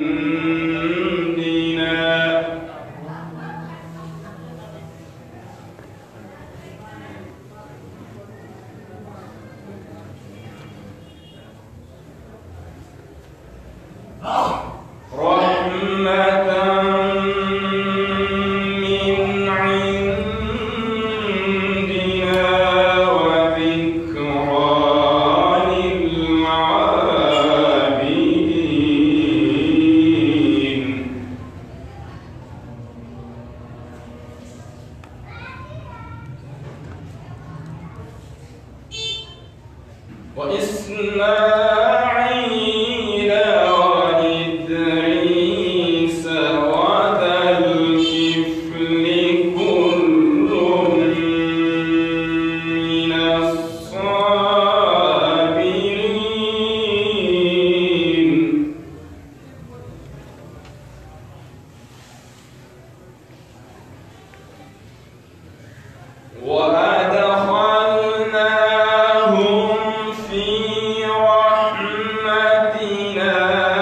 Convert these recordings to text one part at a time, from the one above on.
وإسماعيل وإدريس وذا الكفل كل من الصابرين وأدخلناهم في رحمتنا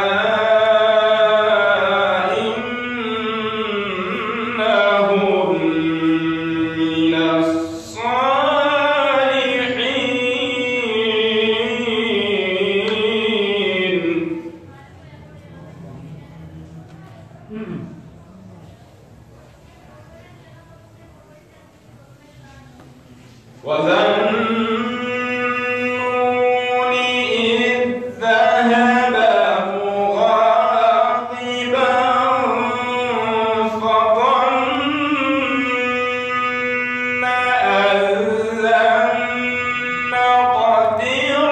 إنهم من الصالحين وذنون إذ ذهب مغاضبا فظن أن لن نقدر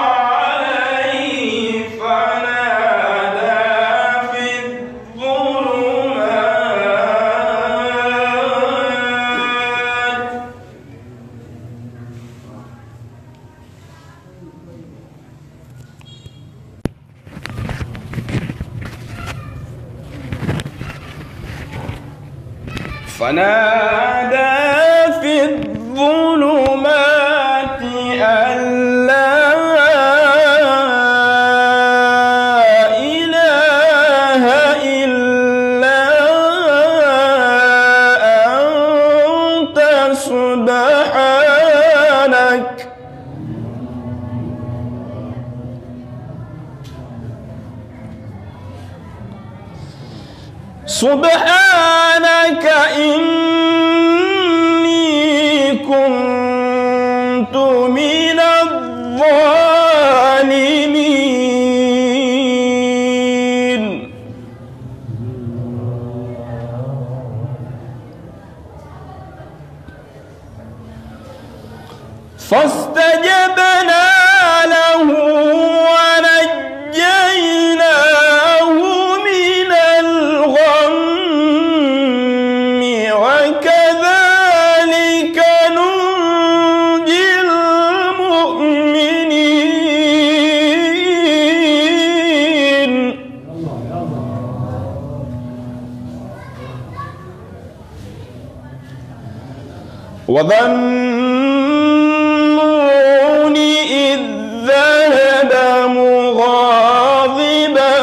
عليه فنادى في الظلمات فنادى في الظلمات أن لا إله إلا أنت سبحانك سبحانك إني كنت من الظالمين فاستجبنا له ونجيناه من الغم وكذلك ننجي المؤمنين وظنون إذ ذهب مغاضبا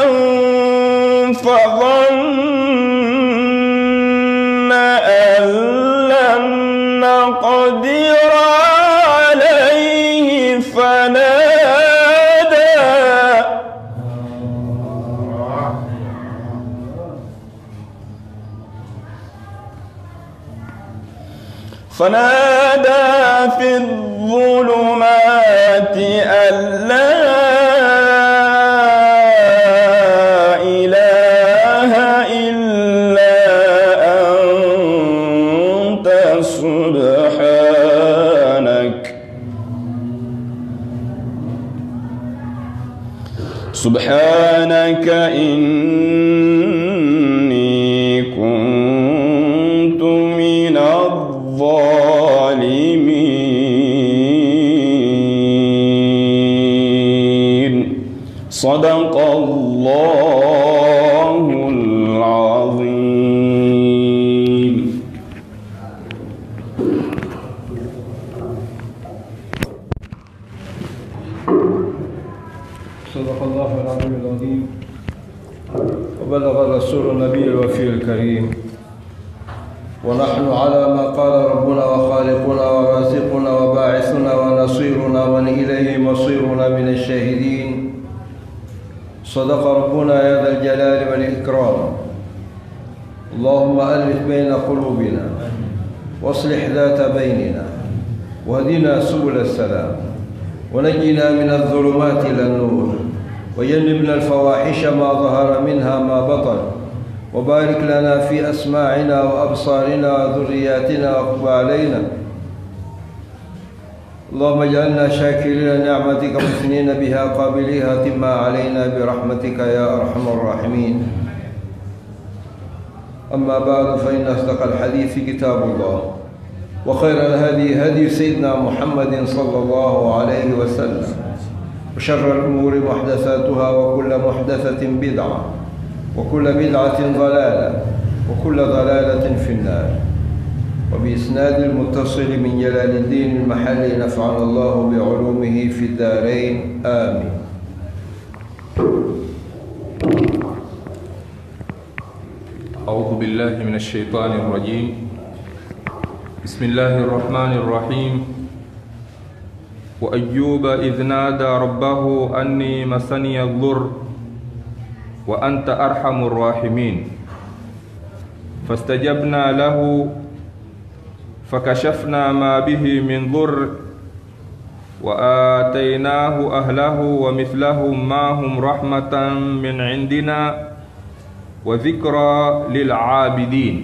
فظن أن لن نقدر عليه فنادى فنادى في الظلمات أن لا إله إلا أنت سبحانك سبحانك إني كنت من الظالمين صدق الله العظيم صدق الله العظيم العظيم النبي الوفي الكريم ونحن على ما قال ربنا وخالقنا ورازقنا وباعثنا ونصيرنا من إليه مصيرنا من الشاهدين صدق ربنا يا ذا الجلال والإكرام اللهم ألف بين قلوبنا واصلح ذات بيننا واهدنا سبل السلام ونجنا من الظلمات إلى النور وجنبنا الفواحش ما ظهر منها ما بطن وبارك لنا في أسماعنا وأبصارنا وذرياتنا وقب علينا اللهم اجعلنا شاكرين نعمتك مثنين بها قابليها تما علينا برحمتك يا أرحم الراحمين أما بعد فإن أصدق الحديث كتاب الله وخير الهدي هدي سيدنا محمد صلى الله عليه وسلم وشر الأمور محدثاتها وكل محدثة بدعة وكل بدعة ضلالة وكل ضلالة في النار وبإسناد المتصل من جلال الدين المحلي نفعنا الله بعلومه في الدارين آمين أعوذ بالله من الشيطان الرجيم بسم الله الرحمن الرحيم وأيوب إذ نادى ربه أني مسني الضر وأنت أرحم الراحمين فاستجبنا له فكشفنا ما به من ضر وآتيناه أهله ومثلهم معهم رحمة من عندنا وذكرى للعابدين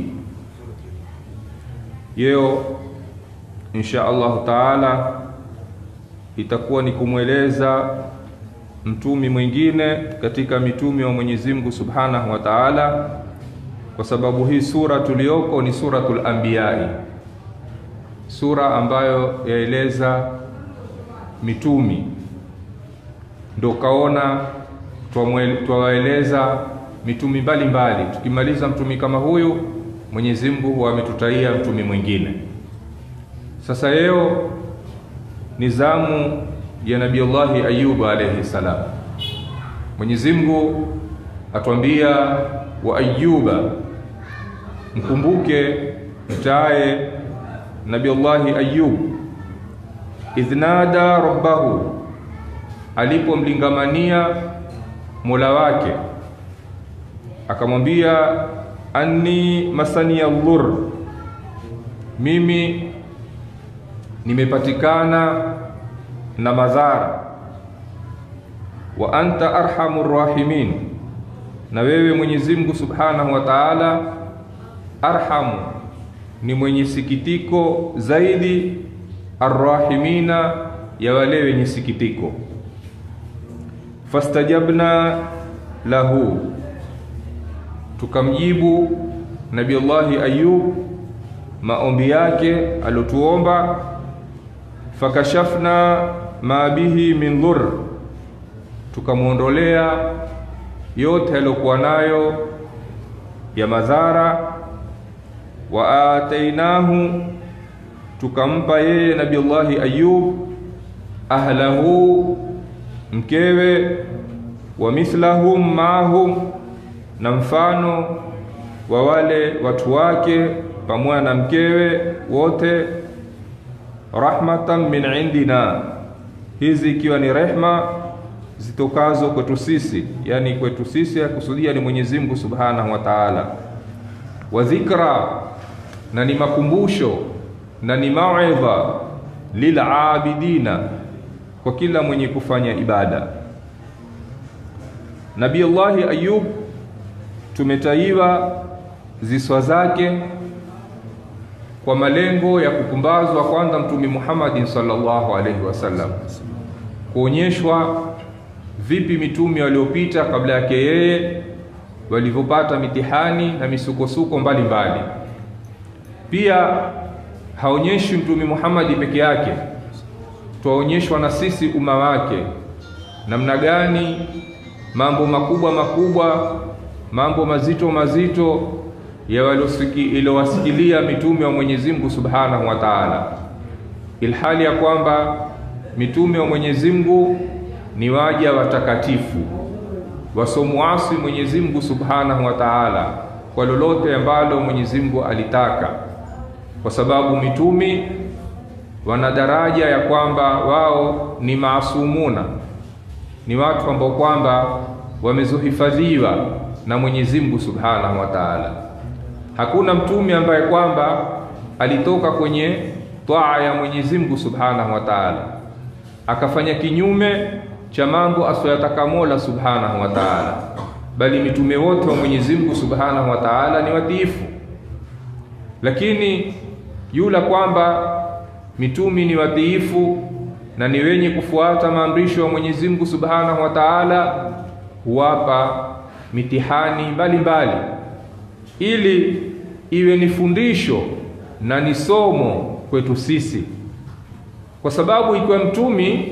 Leo insha Allah taala itakuwa ni kumweleza mtumi mwingine katika mitumi wa Mwenyezi Mungu Subhanahu wa Ta'ala, kwa sababu hii sura tuliyoko ni suratul Anbiyai, sura ambayo yaeleza mitumi, ndo kaona twawaeleza mitumi mbalimbali. Tukimaliza mtumi kama huyu, Mwenyezi Mungu ametutaia mtumi mwingine. Sasa leo ni zamu ya Nabiullahi Ayubu alayhi salam. Mwenyezi Mungu atwambia wa Ayuba, mkumbuke mtaye Nabiullahi Ayub idh nada rabbahu, alipomlingamania mola wake akamwambia anni masaniya dhur, mimi nimepatikana na madhara. Wa anta arhamur rahimin, na wewe Mwenyezi Mungu Subhanahu wa Ta'ala, arhamu ni mwenye sikitiko zaidi, arrahimina, ya wale wenye sikitiko. Fastajabna lahu tukamjibu Nabiullahi Ayub maombi yake aliotuomba. Fakashafna ma bihi min dhur, tukamwondolea yote aliyokuwa nayo ya madhara. Wa atainahu, tukampa yeye Nabiullahi Ayub ahlahu, mkewe, wa mithlahum maahum na mfano wa wale watu wake pamoja na mkewe wote, rahmatan min indina, hizi ikiwa ni rehma zitokazo kwetu sisi, yani kwetu sisi akusudia ni Mwenyezi Mungu Subhanahu wa Ta'ala, wa dhikra, na ni makumbusho na ni mauidha lilabidina, kwa kila mwenye kufanya ibada. Nabiullahi Ayub tumetaiwa ziswa zake kwa malengo ya kupumbazwa kwanza Mtume Muhammadin sallallahu alaihi wasallam, kuonyeshwa vipi mitume waliopita kabla yake yeye walivyopata mitihani na misukosuko mbalimbali. Pia haonyeshi Mtume Muhammadi peke yake, twaonyeshwa na sisi umma wake namna gani mambo makubwa makubwa mambo mazito mazito yaliyowasikilia mitume wa Mwenyezi Mungu Subhanahu wa Ta'ala, ilhali ya kwamba mitume wa Mwenyezi Mungu ni waja watakatifu wasomuasi Mwenyezi Mungu Subhanahu wa Ta'ala, kwa lolote ambalo Mwenyezi Mungu alitaka, kwa sababu mitumi wana daraja ya kwamba wao ni maasumuna, ni watu ambao kwamba wamezohifadhiwa na Mwenyezi Mungu Subhanahu wa Ta'ala. Hakuna mtume ambaye kwamba alitoka kwenye taa ya Mwenyezi Mungu Subhanahu wa Ta'ala akafanya kinyume cha mambo asiyoyataka Mola Subhanahu wa Ta'ala, bali mitume wote wa Mwenyezi Mungu Subhanahu wa Ta'ala ni watiifu. Lakini yula kwamba mitumi ni watiifu na ni wenye kufuata maamrisho ya Mwenyezi Mungu Subhanahu wa Ta'ala, huwapa mitihani mbalimbali ili iwe ni fundisho na ni somo kwetu sisi, kwa sababu ikiwa mtumi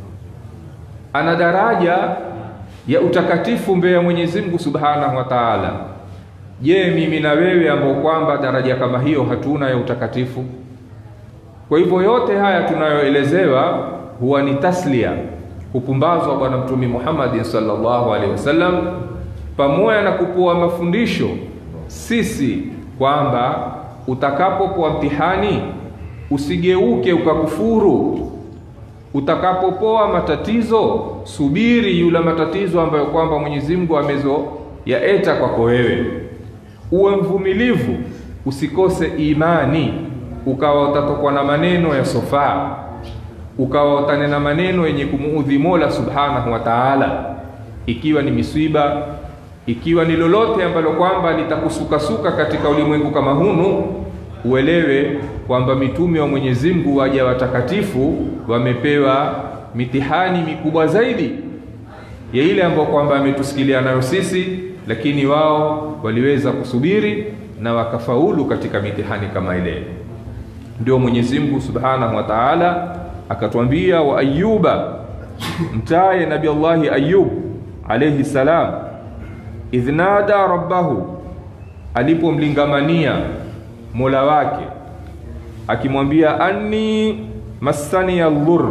ana daraja ya utakatifu mbele ya Mwenyezi Mungu Subhanahu wa Ta'ala, je, mimi na wewe ambao kwamba daraja kama hiyo hatuna ya utakatifu? Kwa hivyo yote haya tunayoelezewa huwa ni taslia, kupumbazwa Bwana Mtume Muhammad sallallahu alaihi wasallam, pamoja na kupoa mafundisho sisi kwamba utakapopoa mtihani usigeuke ukakufuru. Utakapopoa matatizo, subiri yula matatizo ambayo kwamba Mwenyezi Mungu amezo yaeta kwako wewe, uwe mvumilivu, usikose imani, ukawa utatokwa na maneno ya sofaa, ukawa utanena maneno yenye kumuudhi Mola Subhanahu wa Ta'ala, ikiwa ni misiba ikiwa ni lolote ambalo kwamba litakusukasuka katika ulimwengu kama hunu, uelewe kwamba mitume wa Mwenyezi Mungu waja watakatifu wamepewa mitihani mikubwa zaidi ya ile ambayo kwamba ametusikilia nayo sisi, lakini wao waliweza kusubiri na wakafaulu katika mitihani kama ile. Ndio Mwenyezi Mungu Subhanahu wa Ta'ala akatwambia, wa Ayuba, mtaye Nabii Allahi Ayub alayhi salam idh nada rabbahu, alipomlingamania mola wake akimwambia, anni massani ya dhur,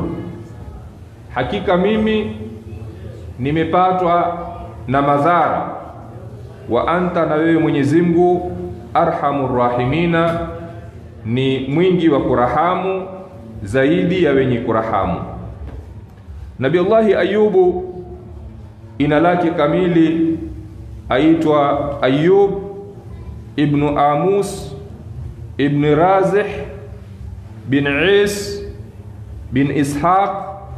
hakika mimi nimepatwa na madhara, wa anta, na wewe Mwenyezi Mungu, arhamur rahimina, ni mwingi wa kurahamu zaidi ya wenye kurahamu. Nabii Allahi Ayubu ina lake kamili aitwa Ayub ibnu Amus ibn Razih bin Is bin Ishaq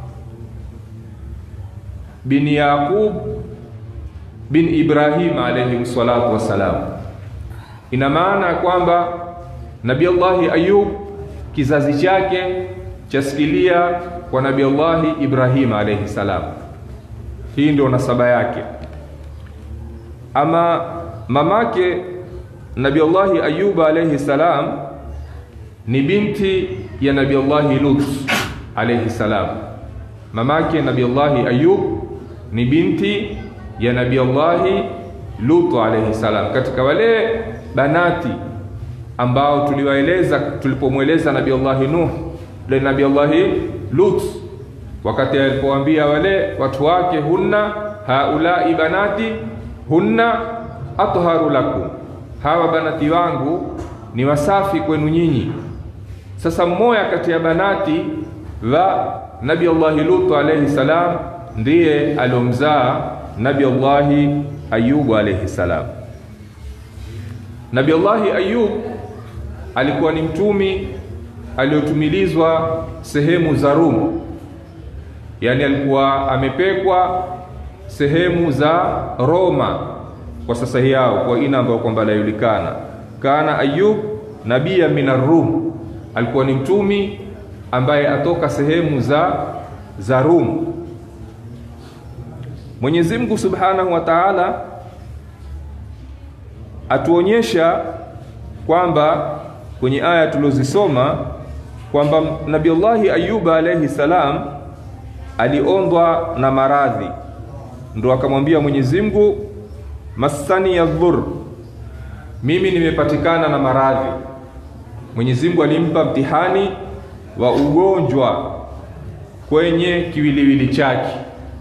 bin Yaqub bin Ibrahim alayhi salatu wassalam. Ina maana ya kwamba Nabii Allahi Ayub kizazi chake chasikilia kwa Nabii Allahi Ibrahim alayhi salam. Hii ndio nasaba yake. Ama mamake Nabii Allahi Ayuba alayhi salam ni binti ya Nabii Allahi Lut alayhi salam. Mamake Nabii Allahi Ayub ni binti ya Nabii Allahi Lut alayhi salam, katika wale banati ambao tuliwaeleza tulipomweleza Nabii Allahi Nuh le Nabii Allahi Lut wakati alipowaambia wale watu wake, hunna haulai banati hunna atharu lakum, hawa banati wangu ni wasafi kwenu nyinyi. Sasa mmoja kati ya banati wa Nabi Allahi Lut alayhi salam ndiye aliomzaa Nabi Allahi Ayubu alayhi salam. Nabi Allahi Ayub alikuwa ni mtumi aliyotumilizwa sehemu za Rum, yaani alikuwa amepekwa sehemu za Roma kwa sasa yao kwa ina ambayo kwamba lajulikana. Kana Ayub nabia min Rum, alikuwa ni mtumi ambaye atoka sehemu za za Rum. Mwenyezi Mungu Subhanahu wa Ta'ala atuonyesha kwamba kwenye aya tulizosoma kwamba Nabii Allahi Ayuba alayhi salam aliondwa na maradhi, ndo akamwambia Mwenyezi Mungu, massani ya dhur, mimi nimepatikana na maradhi. Mwenyezi Mungu alimpa mtihani wa ugonjwa kwenye kiwiliwili chake,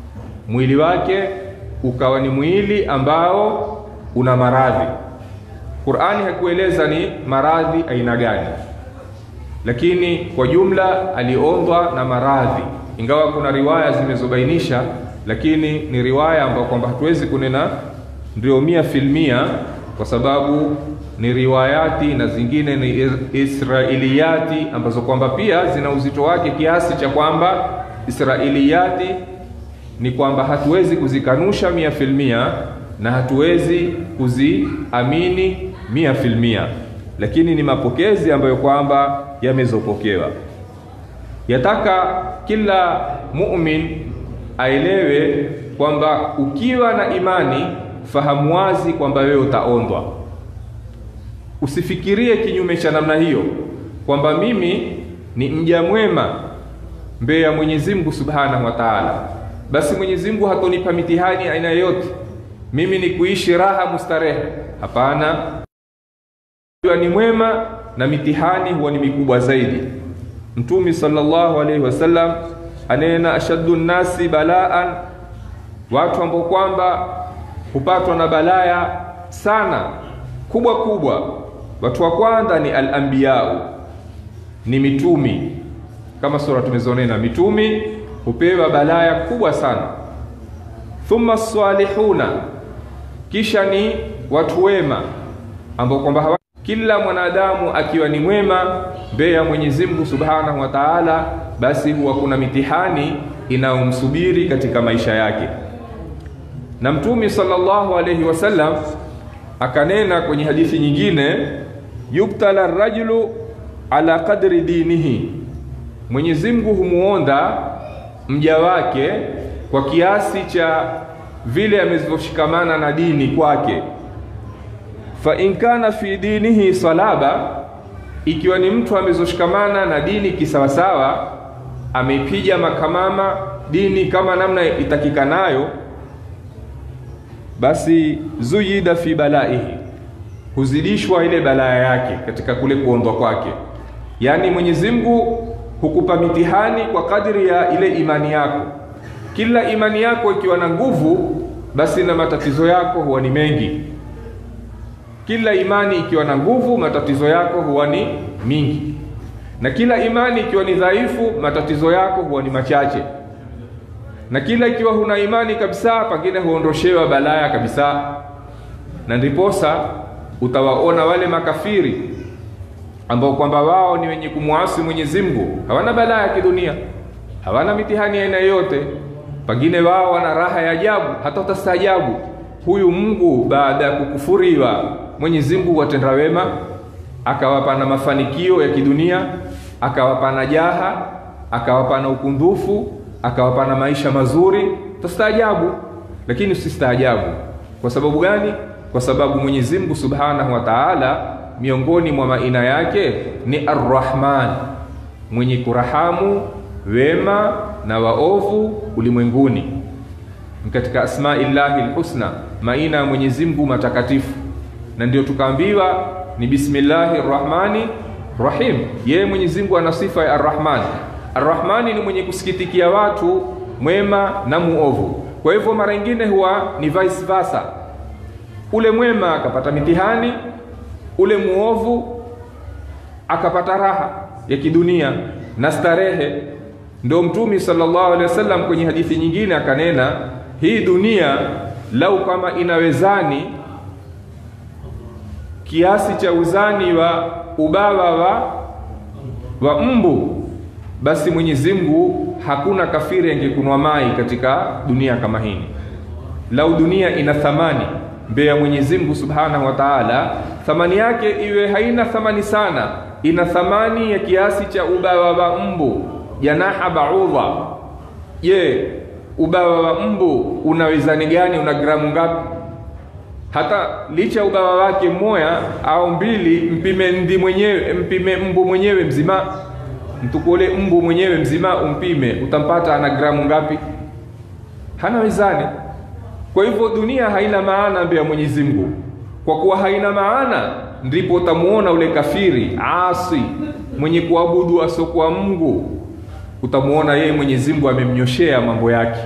mwili wake ukawa ni mwili ambao una maradhi. Qur'ani hakueleza ni maradhi aina gani, lakini kwa jumla aliondwa na maradhi, ingawa kuna riwaya zimezobainisha, lakini ni riwaya ambayo kwamba hatuwezi kunena ndio mia filmia kwa sababu ni riwayati na zingine ni israiliyati ambazo kwamba pia zina uzito wake kiasi cha kwamba israiliyati ni kwamba hatuwezi kuzikanusha mia filmia na hatuwezi kuziamini mia filmia, lakini ni mapokezi ambayo kwamba yamezopokewa. Yataka kila mumin aelewe kwamba ukiwa na imani, fahamu wazi kwamba wewe utaondwa. Usifikirie kinyume cha namna hiyo kwamba mimi ni mja mwema mbele ya Mwenyezi Mungu Subhanahu wa Ta'ala, basi Mwenyezi Mungu hatonipa mitihani aina yoyote, mimi ni kuishi raha mustarehe. Hapana, ikiwa ni mwema na mitihani huwa ni mikubwa zaidi. Mtume sallallahu alaihi wasallam anena, ashaddu nnasi balaan, watu ambao kwamba hupatwa na balaya sana kubwa kubwa. Watu wa kwanza ni al-anbiyau, ni mitumi, kama sura tumezonena, mitumi hupewa balaya kubwa sana. Thumma salihuna, kisha ni watu wema ambao kwamba hawa kila mwanadamu akiwa ni mwema mbele ya Mwenyezi Mungu Subhanahu wa Ta'ala, basi huwa kuna mitihani inayomsubiri katika maisha yake. Na Mtume sallallahu alayhi wasallam akanena kwenye hadithi nyingine, yubtala rajulu ala qadri dinihi, Mwenyezi Mungu humuonda mja wake kwa kiasi cha vile amevyoshikamana na dini kwake fa in kana fi dinihi salaba, ikiwa ni mtu amezoshikamana na dini kisawasawa, ameipiga makamama dini kama namna itakikanayo, basi zuyida fi balaihi, huzidishwa ile balaa yake katika kule kuondwa kwake. Yaani Mwenyezi Mungu hukupa mitihani kwa kadri ya ile imani yako. Kila imani yako ikiwa na nguvu, basi na matatizo yako huwa ni mengi kila imani ikiwa na nguvu, matatizo yako huwa ni mingi, na kila imani ikiwa ni dhaifu, matatizo yako huwa ni machache, na kila ikiwa huna imani kabisa, pengine huondoshewa balaya kabisa. Na ndiposa utawaona wale makafiri ambao kwamba wao ni wenye kumwasi Mwenyezi Mungu, hawana balaa ya kidunia, hawana mitihani aina yoyote, pengine wao wana raha ya ajabu, hata utastaajabu huyu Mungu baada ya kukufuriwa Mwenyezi Mungu watenda wema, akawapa na mafanikio ya kidunia, akawapa na jaha, akawapa na ukundufu, akawapa na maisha mazuri, tastaajabu. Lakini usistaajabu. Kwa sababu gani? Kwa sababu Mwenyezi Mungu Subhanahu wa Ta'ala, miongoni mwa maina yake ni Ar-Rahman, mwenye kurahamu wema na waovu ulimwenguni katika asmaillahi lhusna, maina ya Mwenyezi Mungu matakatifu, na ndio tukaambiwa ni bismillahi rrahmani rahim. Yeye Mwenyezi Mungu ana sifa ya arrahman. Arrahmani ni mwenye kusikitikia watu, mwema na muovu. Kwa hivyo mara nyingine huwa ni vice versa, ule mwema akapata mitihani, ule muovu akapata raha ya kidunia na starehe. Ndio Mtume sallallahu alaihi wasallam kwenye hadithi nyingine akanena hii dunia lau kama ina wezani kiasi cha uzani wa ubawa wa, wa mbu, basi Mwenyezi Mungu hakuna kafiri angekunwa mai katika dunia kama hii. Lau dunia ina thamani mbele ya Mwenyezi Mungu Subhanahu wa Ta'ala, thamani yake iwe haina thamani sana, ina thamani ya kiasi cha ubawa wa mbu, janaha baudha. Je, ubawa wa mbu una wezani gani? Una gramu ngapi? Hata licha ubawa wake mmoja au mbili, mpime ndi mwenyewe, mpime mbu mwenyewe mzima, mtukule mbu mwenyewe mzima umpime, utampata ana gramu ngapi? Hana wezani. Kwa hivyo dunia haina maana mbele ya Mwenyezi Mungu. Kwa kuwa haina maana, ndipo utamuona ule kafiri asi mwenye kuabudu asiokuwa Mungu utamuona yeye Mwenyezi Mungu amemnyoshea mambo yake,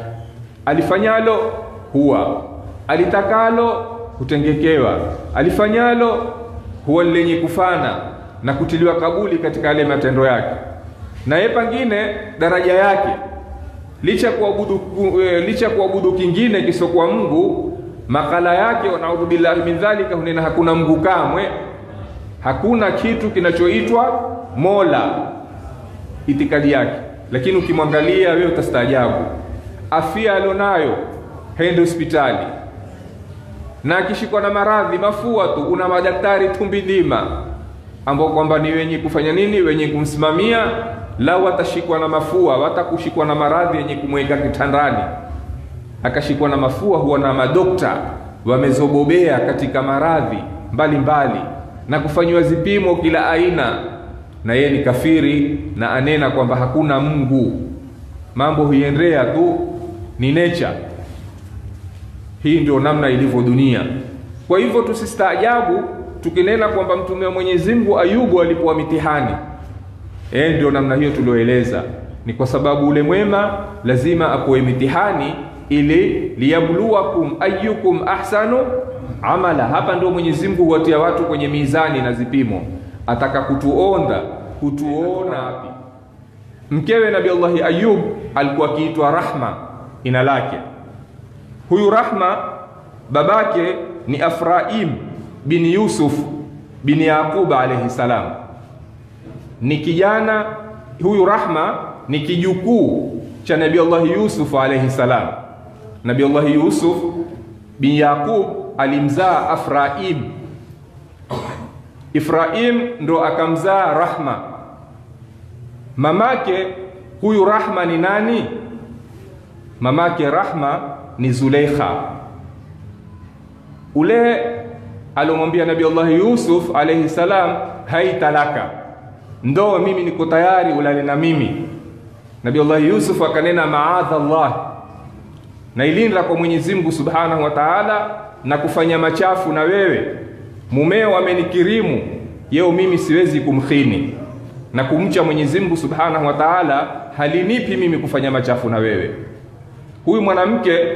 alifanyalo huwa, alitakalo hutengekewa, alifanyalo huwa lenye kufana na kutiliwa kabuli katika yale matendo yake na ye pangine daraja yake licha ya kuabudu ku- eh, licha ya kuabudu kingine kisokuwa mungu makala yake wanaudhu billahi min dhalika hunena hakuna mungu kamwe hakuna kitu kinachoitwa mola itikadi yake lakini ukimwangalia wewe utastaajabu afia alionayo haende hospitali na akishikwa na maradhi mafua tu una madaktari tumbi nzima ambao kwamba ni wenye kufanya nini wenye kumsimamia lau atashikwa na mafua watakushikwa na maradhi yenye kumweka kitandani akashikwa na mafua huwa na madokta wamezobobea katika maradhi mbalimbali na kufanyiwa zipimo kila aina na yeye ni kafiri na anena kwamba hakuna mungu mambo huiendea tu ni nature hii ndio namna ilivyo dunia kwa hivyo tusistaajabu tukinena kwamba mtume wa mwenyezi mungu ayubu alipowa mitihani e, ndio namna hiyo tulioeleza ni kwa sababu ule mwema lazima apoe mitihani ili liyabluwakum ayukum ahsanu amala hapa ndio mwenyezi mungu huwatia watu kwenye mizani na zipimo ataka kutuonda kutuona wapi mkewe nabi allahi ayub alikuwa akiitwa rahma ina lake huyu rahma babake ni afraim bin yusuf bin yaquba alaihi salam ni kijana huyu rahma ni kijukuu cha nabi allahi yusuf alaihi salam nabi allahi yusuf bin yaqub alimzaa afraim ifraim ndo akamzaa rahma mamake huyu rahma ni nani mamake rahma ni zuleikha ule alomwambia nabi allahi yusuf alaihi salam haitalaka ndo mimi niko tayari ulale na mimi nabi allahi yusuf akanena maadha llah nailinda kwa mwenyezi mungu subhanahu wa taala na kufanya machafu na wewe mumeo amenikirimu yeo mimi siwezi kumkhini na kumcha mwenyezi mungu subhanahu wa taala halinipi mimi kufanya machafu na wewe huyu mwanamke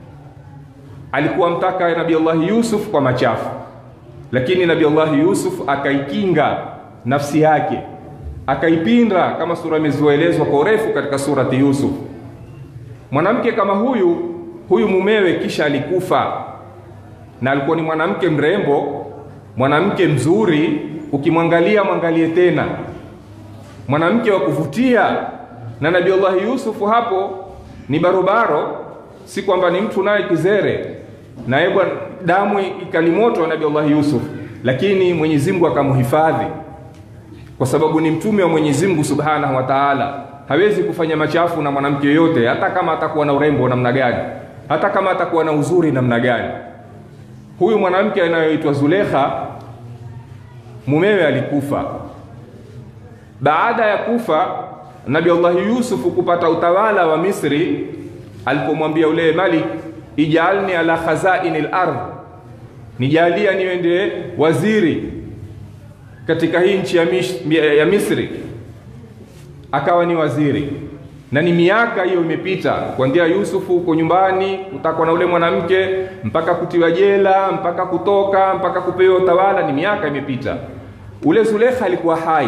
alikuwa mtaka nabi allahi yusuf kwa machafu lakini nabi allahi yusuf akaikinga nafsi yake akaipinda kama sura imezoelezwa kwa urefu katika surati yusuf mwanamke kama huyu huyu mumewe kisha alikufa na alikuwa ni mwanamke mrembo mwanamke mzuri ukimwangalia mwangalie tena mwanamke wa kuvutia na nabii allahi yusufu hapo ni barobaro si kwamba ni mtu naye kizere naye bwana damu ikalimoto nabii allahi yusuf lakini mwenyezi mungu akamhifadhi kwa sababu ni mtume wa mwenyezi mungu subhanahu wa taala hawezi kufanya machafu na mwanamke yoyote hata kama atakuwa na urembo namna gani hata kama atakuwa na uzuri namna gani huyu mwanamke anayoitwa zulekha mumewe alikufa baada ya kufa nabi allahi yusufu kupata utawala wa misri alipomwambia ule malik ijalni ala khazaini lardh nijalia niwende waziri katika hii nchi ya, mish, ya misri akawa ni waziri na ni miaka hiyo imepita kuanzia yusufu huko nyumbani kutakwa na ule mwanamke mpaka kutiwa jela mpaka kutoka mpaka kupewa utawala ni miaka imepita ule zulekha alikuwa hai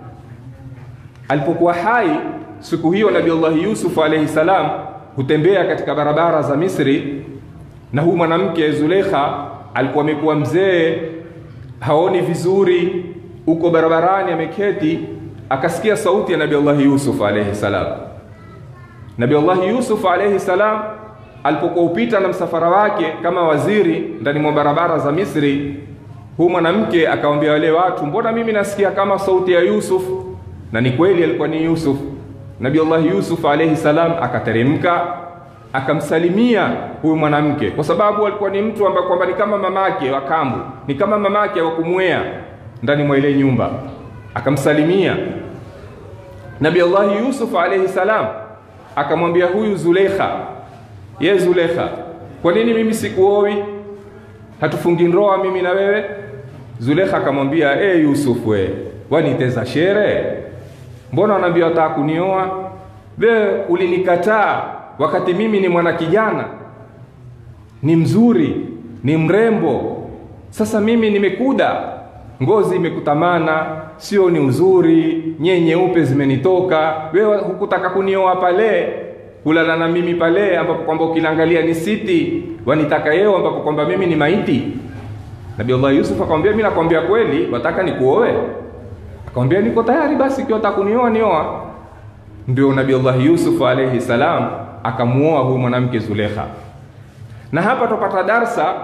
alipokuwa hai siku hiyo nabi allahi yusufu alaihi salam hutembea katika barabara za misri na huyu mwanamke zulekha alikuwa amekuwa mzee haoni vizuri uko barabarani ameketi akasikia sauti ya nabi allahi yusuf alaihi salam nabi allahi yusuf alaihi salam alipokuwa upita na msafara wake kama waziri ndani mwa barabara za misri huu mwanamke akawambia wale watu mbona mimi nasikia kama sauti ya yusuf na ni kweli alikuwa ni yusuf nabi allahi yusuf alaihi salam akateremka akamsalimia huyu mwanamke kwa sababu alikuwa ni mtu ambaye kwamba ni kama mamake wa kambu ni kama mamake wa kumwea ndani mwa ile nyumba akamsalimia nabi allahi yusuf alaihi salam akamwambia huyu zulekha ye zulekha kwa nini mimi sikuowi hatufungi ndoa mimi na wewe zulekha akamwambia e yusuf we waniteza shere mbona wanaambia wataka kunioa we ulinikataa wakati mimi ni mwana kijana ni mzuri ni mrembo sasa mimi nimekuda ngozi imekutamana, sio ni uzuri, nyee nyeupe zimenitoka, wewe hukutaka kunioa pale kulala na mimi pale ambapo kwamba ukiniangalia ni siti, wanitaka yeo ambapo kwamba mimi ni maiti. Nabii Allah Yusuf akamwambia, mimi nakwambia kweli, wataka nikuoe? Akamwambia niko tayari, basi ikiwa wataka kunioa nioa. Ndio Nabii Allah Yusuf alayhi salam akamuoa huyu mwanamke Zulekha. Na hapa tupata darsa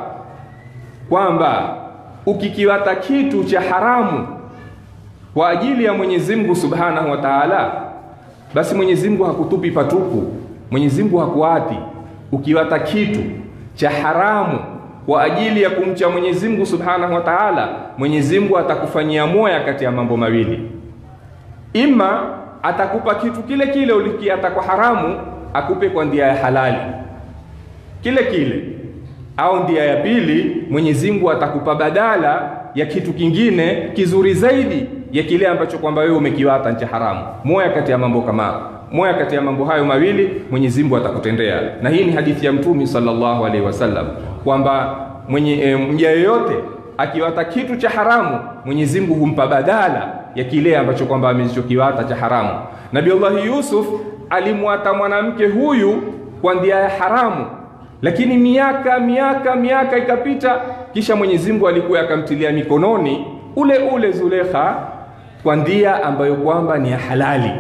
kwamba ukikiwata kitu cha haramu kwa ajili ya Mwenyezi Mungu Subhanahu wa Ta'ala, basi Mwenyezi Mungu hakutupi patupu. Mwenyezi Mungu hakuati. Ukiwata kitu cha haramu kwa ajili ya kumcha Mwenyezi Mungu Subhanahu wa Ta'ala, Mwenyezi Mungu atakufanyia moya kati ya mambo mawili, ima atakupa kitu kile kile ulikiata kwa haramu, akupe kwa ndia ya halali kile kile, au ndia ya pili, Mwenyezi Mungu atakupa badala ya kitu kingine kizuri zaidi ya kile ambacho kwamba wewe umekiwata cha haramu. Moya kati ya mambo kama moya kati ya mambo hayo mawili Mwenyezi Mungu atakutendea, na hii ni hadithi ya Mtume sallallahu alaihi wasallam kwamba mwenye e, mja yeyote akiwata kitu cha haramu Mwenyezi Mungu humpa badala ya kile ambacho kwamba amechokiwata cha haramu. Nabii Allah Yusuf alimwata mwanamke huyu kwa ndia ya haramu, lakini miaka miaka miaka ikapita, kisha Mwenyezi Mungu alikuwa akamtilia mikononi ule ule Zulekha kwa ndia ambayo kwamba ni ya halali.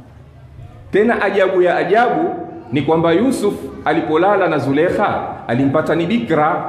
Tena ajabu ya ajabu ni kwamba Yusuf alipolala na Zulekha alimpata ni bikra,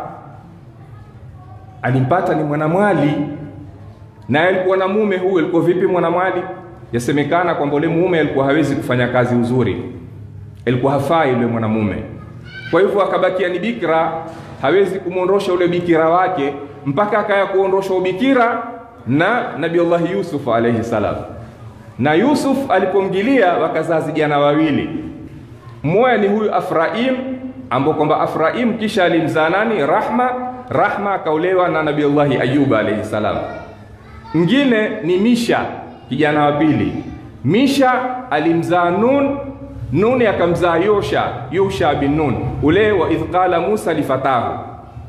alimpata ni mwanamwali, naye alikuwa na mume. Huyu alikuwa vipi mwanamwali? Yasemekana kwamba ule mume alikuwa hawezi kufanya kazi uzuri, alikuwa hafai yule mwanamume. Kwa hivyo akabakia ni bikra, hawezi kumwondosha ule bikira wake mpaka akaya kuondosha ubikira na Nabii Allah Yusuf alayhi salam. Na Yusuf alipomgilia wakazaa vijana wawili, mmoja ni huyu Afraim ambao kwamba Afraim kisha alimzaa nani? Rahma. Rahma akaolewa na Nabii Allah Ayub alayhi salam. Mwingine ni Misha, kijana wa pili. Misha alimzaa Nun, Nun akamzaa Yosha, Yosha bin Nun, ule wa idh qala Musa lifatahu.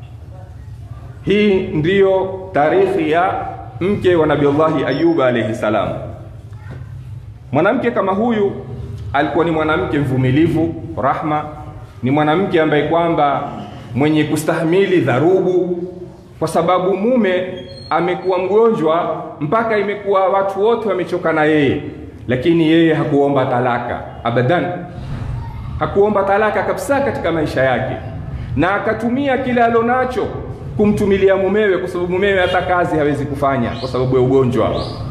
Hii ndiyo tarikhi ya mke wa Nabii Allah Ayub alayhi salam. Mwanamke kama huyu alikuwa ni mwanamke mvumilivu, Rahma ni mwanamke ambaye kwamba mwenye kustahimili dharubu, kwa sababu mume amekuwa mgonjwa mpaka imekuwa watu wote wamechoka na yeye, lakini yeye hakuomba talaka abadan, hakuomba talaka kabisa katika maisha yake, na akatumia kile alonacho kumtumilia mumewe, kwa sababu mumewe hata kazi hawezi kufanya kwa sababu ya ugonjwa.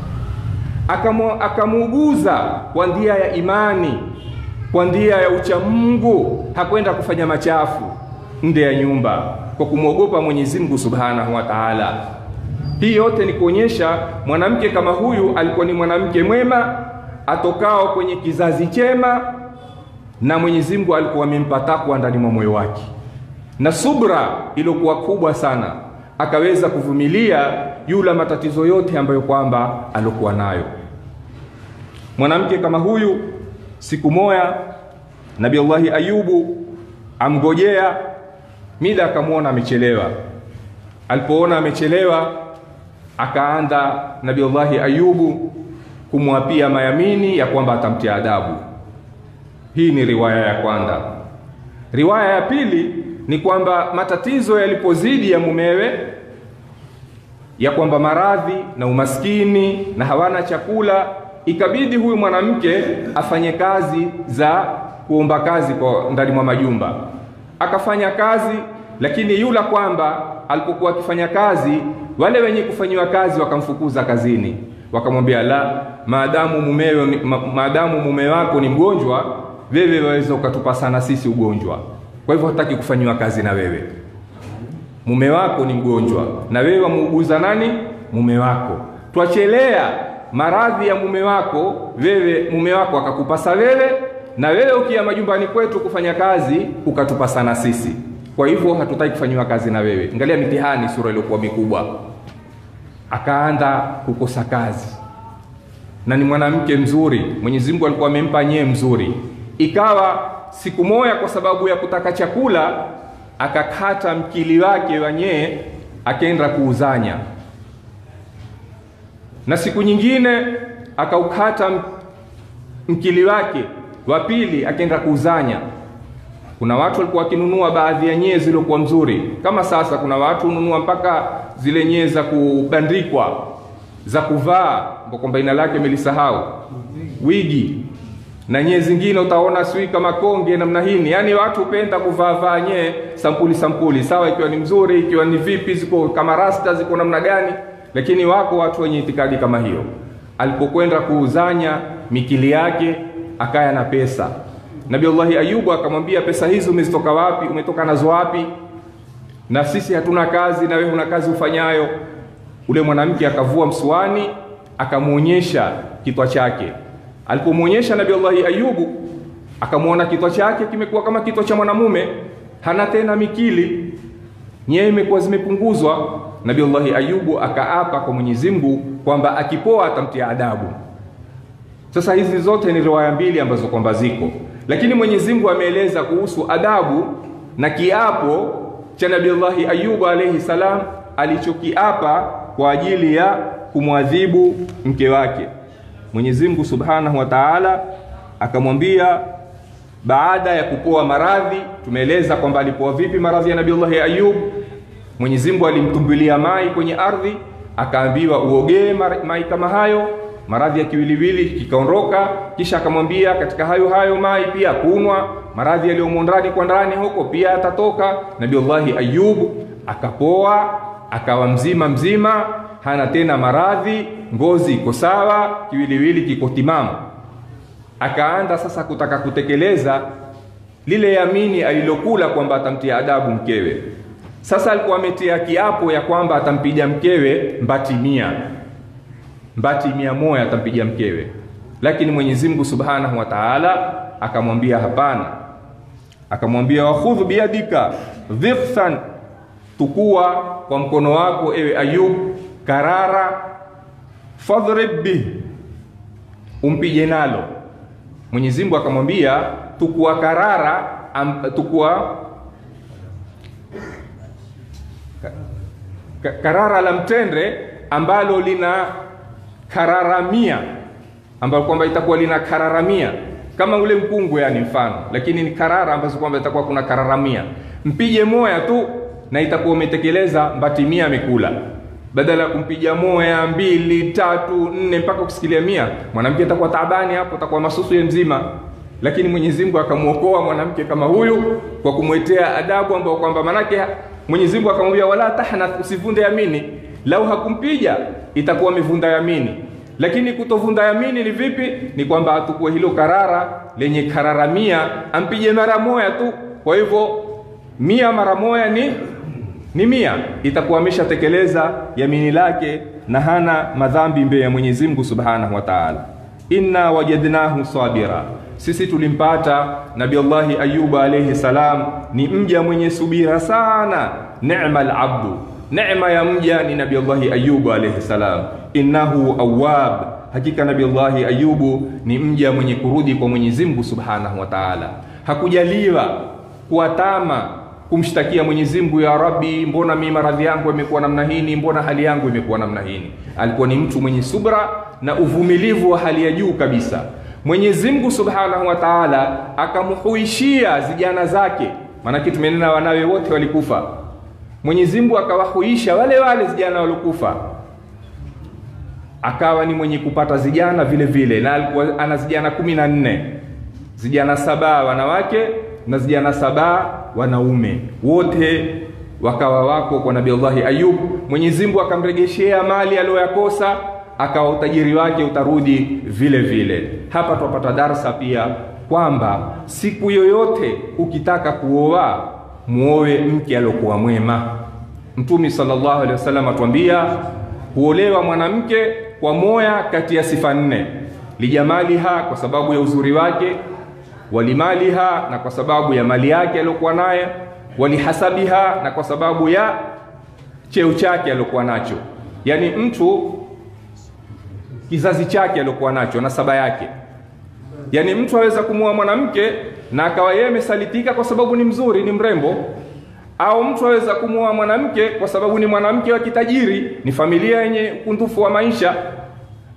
Akamuuguza kwa ndia ya imani, kwa ndia ya uchamungu, hakwenda kufanya machafu nje ya nyumba kwa kumwogopa Mwenyezi Mungu Subhanahu wa Ta'ala. Hii yote ni kuonyesha mwanamke kama huyu alikuwa ni mwanamke mwema atokao kwenye kizazi chema, na Mwenyezi Mungu alikuwa amempa takwa ndani mwa moyo wake na subra iliyokuwa kubwa sana, akaweza kuvumilia yula matatizo yote ambayo kwamba alikuwa nayo. Mwanamke kama huyu, siku moja Nabii Allahi Ayubu amgojea mida, akamwona amechelewa. Alipoona amechelewa, akaanza Nabii Allahi Ayubu kumwapia mayamini ya kwamba atamtia adabu. Hii ni riwaya ya kwanza. Riwaya ya pili ni kwamba matatizo yalipozidi ya mumewe, ya kwamba maradhi na umaskini na hawana chakula, ikabidi huyu mwanamke afanye kazi za kuomba kazi kwa ndani mwa majumba. Akafanya kazi, lakini yula kwamba alipokuwa akifanya kazi, wale wenye kufanyiwa kazi wakamfukuza kazini, wakamwambia la, maadamu mumewe, ma, maadamu mume wako ni mgonjwa, wewe waweza ukatupa sana sisi ugonjwa kwa hivyo hataki kufanyiwa kazi na wewe. Mume wako ni mgonjwa na wewe wamuuguza nani? Mume wako. Twachelea maradhi ya mume wako, wewe mume wako akakupasa wewe, na wewe ukia majumbani kwetu kufanya kazi ukatupasa na sisi. Kwa hivyo hatutaki kufanyiwa kazi na wewe. Angalia mitihani, sura iliyokuwa mikubwa. Akaanza kukosa kazi, na ni mwanamke mzuri, Mwenyezi Mungu alikuwa amempa nyee mzuri, ikawa siku moja kwa sababu ya kutaka chakula akakata mkili wake wanyee akaenda kuuzanya. na siku nyingine akaukata m- mkili wake wa pili akaenda kuuzanya kuna watu walikuwa wakinunua baadhi ya nyee zilizokuwa mzuri kama sasa kuna watu hununua mpaka zile nyee za kubandikwa za kuvaa ambao kwamba jina lake melisahau wigi na nyee zingine utaona sijui kama konge namna hini yaani watu hupenda kuvaa vaa nyee sampuli sampuli sawa ikiwa ni mzuri ikiwa ni vipi ziko kama rasta ziko namna gani lakini wako watu wenye itikadi kama hiyo alipokwenda kuuzanya mikili yake akaya na pesa nabiullahi ayubu akamwambia pesa hizi umezitoka wapi umetoka nazo wapi na sisi hatuna kazi na wewe una kazi ufanyayo ule mwanamke akavua msuani akamwonyesha kitwa chake alipomwonyesha nabiullahi ayubu akamwona kitwa chake kimekuwa kama kitwa cha mwanamume hana tena mikili nyewe imekuwa zimepunguzwa nabiullahi ayubu akaapa kwa mwenyezi mungu kwamba akipoa atamtia adabu sasa hizi zote ni riwaya mbili ambazo kwamba ziko lakini mwenyezi mungu ameeleza kuhusu adabu na kiapo cha nabiullahi ayubu alaihi salam alichokiapa kwa ajili ya kumwadhibu mke wake mwenyezi mungu subhanahu wa taala akamwambia baada ya kupoa maradhi tumeeleza kwamba alipoa vipi maradhi ya nabiullahi ayub mwenyezi mungu alimtumbilia mai kwenye ardhi akaambiwa uogee mar- mai kama hayo maradhi ya kiwiliwili kikaondoka kisha akamwambia katika hayo hayo mai pia kunwa maradhi yaliyomo ndani kwa ndani huko pia atatoka nabiullahi ayub akapoa akawa mzima mzima hana tena maradhi ngozi iko sawa kiwiliwili kiko timamu akaanza sasa kutaka kutekeleza lile yamini alilokula kwamba atamtia adabu mkewe sasa alikuwa ametia kiapo ya kwamba atampiga mkewe mbati mia mbati mia moja atampiga mkewe lakini mwenyezi mungu subhanahu wa taala akamwambia hapana akamwambia wakhudhu biyadika dhiqthan tukua kwa mkono wako ewe ayub karara fadhrib bih umpige nalo mwenyezi mungu akamwambia tukua karara am, tukua ka, ka, karara la mtende ambalo lina kararamia ambalo kwamba itakuwa lina kararamia kama ule mkungu yani mfano lakini ni karara ambazo kwamba itakuwa kuna kararamia mpige moya tu na itakuwa umetekeleza mbati mia amekula badala ya kumpiga moya mbili tatu nne mpaka kusikilia mia mwanamke atakuwa taabani hapo atakuwa masusu ye mzima lakini mwenyezi mungu akamwokoa mwanamke kama huyu kwa kumwetea adabu ambao kwamba manake mwenyezi mungu akamwambia wala tahnath usivunde yamini lau hakumpiga itakuwa amevunda yamini lakini kutovunda yamini ni vipi ni kwamba atukue hilo karara lenye karara mia ampige mara moya tu kwa hivyo mia mara moya ni ni mia itakuwa ameshatekeleza yamini lake na hana madhambi mbele ya mwenyezi mungu subhanahu wa taala inna wajadnahu sabira sisi tulimpata nabiullahi ayuba alaihi salam ni mja mwenye subira sana nema labdu nema ya mja ni nabiullahi ayubu alaihi salam innahu awab hakika nabiullahi ayubu ni mja mwenye kurudi kwa mwenyezi mungu subhanahu wa taala hakujaliwa kuwatama kumshtakia mwenyezi mungu ya rabbi mbona mi maradhi yangu yamekuwa namna hini mbona hali yangu imekuwa namna hini alikuwa ni mtu mwenye subra na uvumilivu wa hali ya juu kabisa mwenyezi mungu subhanahu wa taala akamhuishia zijana zake maanake tumenena wanawe wote walikufa mwenyezi mungu akawahuisha wale wale zijana waliokufa akawa ni mwenye kupata zijana vile vile na alikuwa ana zijana kumi na nne zijana saba wanawake na zijana saba wanaume wote wakawa wako kwa nabiullahi ayub mwenyezi mungu akamregeshea mali aliyoyakosa akawa utajiri wake utarudi vile vile hapa twapata darsa pia kwamba siku yoyote ukitaka kuoa muowe mke aliokuwa mwema mtumi salllahu alehi wasallam atuambia huolewa mwanamke kwa moya kati ya sifa nne lijamaliha kwa sababu ya uzuri wake walimaliha na kwa sababu ya mali yake aliyokuwa naye walihasabiha na kwa sababu ya cheo chake aliyokuwa nacho yaani mtu kizazi chake aliyokuwa nacho nasaba yake yaani mtu aweza kumua mwanamke na akawa yeye amesalitika kwa sababu ni mzuri ni mrembo au mtu aweza kumua mwanamke kwa sababu ni mwanamke wa kitajiri ni familia yenye ukundufu wa maisha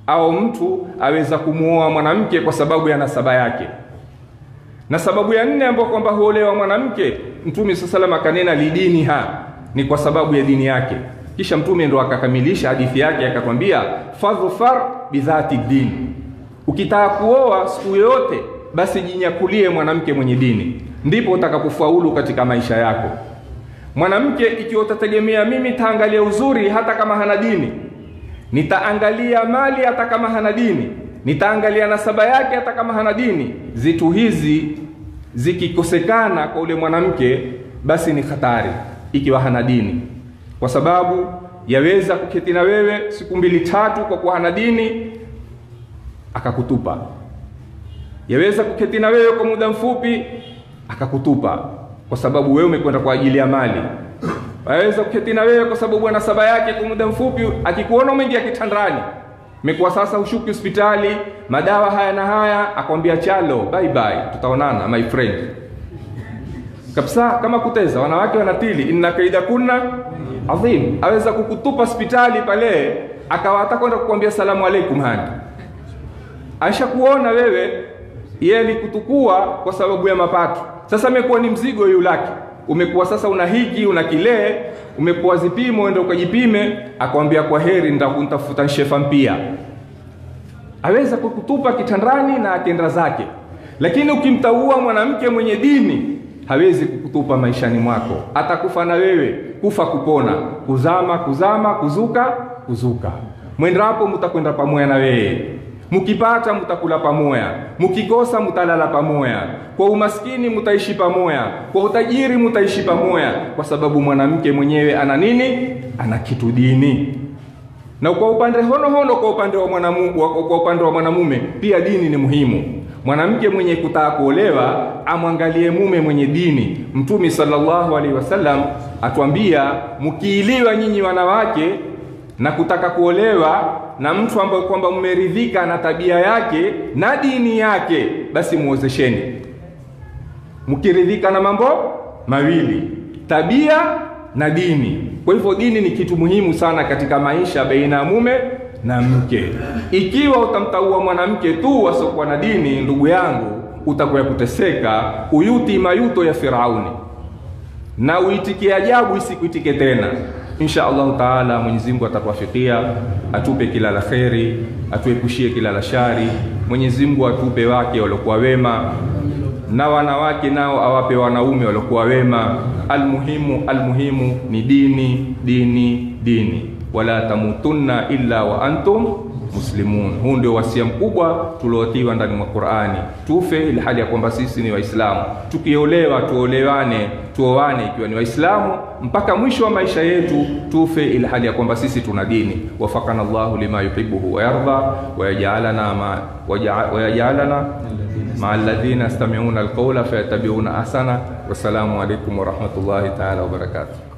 au mtu aweza kumuoa mwanamke kwa sababu ya nasaba yake na sababu ya nne ambayo kwamba huolewa mwanamke mtume saa salam akanena lidiniha ni kwa sababu ya dini yake kisha mtume ndo akakamilisha hadithi yake akakwambia fadhfar bidhati din ukitaka kuoa siku yoyote basi jinyakulie mwanamke mwenye dini ndipo utakapofaulu katika maisha yako mwanamke ikiwa utategemea mimi taangalia uzuri hata kama hana dini nitaangalia mali hata kama hana dini nitaangalia nasaba yake hata kama hana dini zitu hizi zikikosekana kwa ule mwanamke basi ni hatari ikiwa hana dini kwa sababu yaweza kuketi na wewe siku mbili tatu kwa kuwa hana dini akakutupa yaweza kuketi na wewe kwa muda mfupi akakutupa kwa sababu wewe umekwenda kwa ajili ya mali aweza kuketi na wewe kwa sababu ana saba yake kwa muda mfupi akikuona umeingia kitandani imekuwa sasa ushuki hospitali madawa haya na haya akwambia chalo bye bye tutaonana my friend kabisa kama kuteza wanawake wanatili inna kaida kunna adhim aweza kukutupa hospitali pale akawa hata kwenda kukwambia salamu alaikum hani aisha kuona wewe yeye alikutukua kwa sababu ya mapato sasa imekuwa ni mzigo yule lake umekuwa sasa una hiki una kile umekuwa zipimo ende ukajipime akwambia kwa heri nitafuta shefa mpia aweza kukutupa kitandani na akenda zake lakini ukimtaua mwanamke mwenye dini hawezi kukutupa maishani mwako atakufa na wewe kufa kupona kuzama kuzama kuzuka kuzuka mwendapo mtakwenda pamoja na wewe mkipata mtakula pamoja mkikosa mtalala pamoja kwa umaskini mtaishi pamoja kwa utajiri mtaishi pamoja kwa sababu mwanamke mwenyewe ana nini ana kitu dini na kwa upande hono hono kwa upande wa mwanamu, kwa upande wa mwanamume pia dini ni muhimu mwanamke mwenye kutaka kuolewa amwangalie mume mwenye dini mtume sallallahu alaihi wasallam atuambia mkiiliwa nyinyi wanawake na kutaka kuolewa na mtu ambaye kwamba mmeridhika na tabia yake na dini yake basi muozesheni mkiridhika na mambo mawili tabia na dini kwa hivyo dini ni kitu muhimu sana katika maisha baina ya mume na mke ikiwa utamtaua mwanamke tu wasiokuwa na dini ndugu yangu utakuwa kuteseka uyuti mayuto ya firauni na uitikie ajabu isikuitike tena insha allahu taala mwenyezi mungu atatuafikia atupe kila la kheri atuepushie kila la shari mwenyezi mungu atupe wake waliokuwa wema na wanawake nao awape wanaume waliokuwa wema almuhimu almuhimu ni dini dini dini wala tamutunna illa wa antum muslimun huu ndio wasia mkubwa tuliotiwa ndani mwa qurani tufe ili hali ya kwamba sisi ni waislamu tukiolewa tuolewane tuoane ikiwa ni waislamu mpaka mwisho wa maisha yetu tufe ili hali ya kwamba sisi tuna dini wafakana llahu lima yuhibuhu wayarda wayajalana ma wayajalana مع الذين يستمعون القول فيتبعون أحسنه والسلام عليكم ورحمة الله تعالى وبركاته